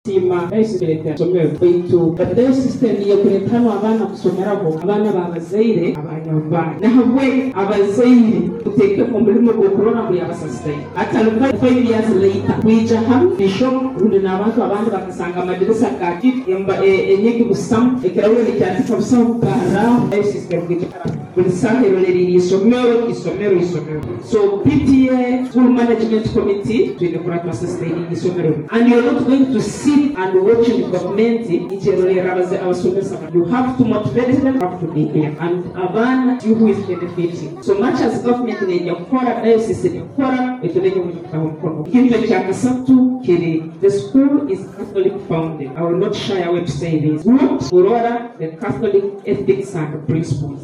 sima yahise leta yasomeye bayituka rero sisitemu iyo kureta hano abana gusomeraho abana babazaire abanyarwanda nawe abazaire uteke mu murimo gukorora muri abasasitayi atanuka five years later kwija hamwe bishomo rundi ni abantu abandi bagasanga amadirisa kaki emba enyegi busamu ekirahure nicyandika busamu bwaraho ayo sisitemu bw'igikaraba buri saha irorerera isomero isomero isomero so pta school management committee twine kuratwa sisitemu isomero and you're not going to see sit and watch the government icherorera abaze abasomesa you have to motivate them you have to be there and abana you who is benefiting so much as government nejya gukora diocese ikora itunenge mu gitabo mkono kintu cya gatatu kiri the school is catholic founded i will not shy away to say this what aurora the catholic ethics and principles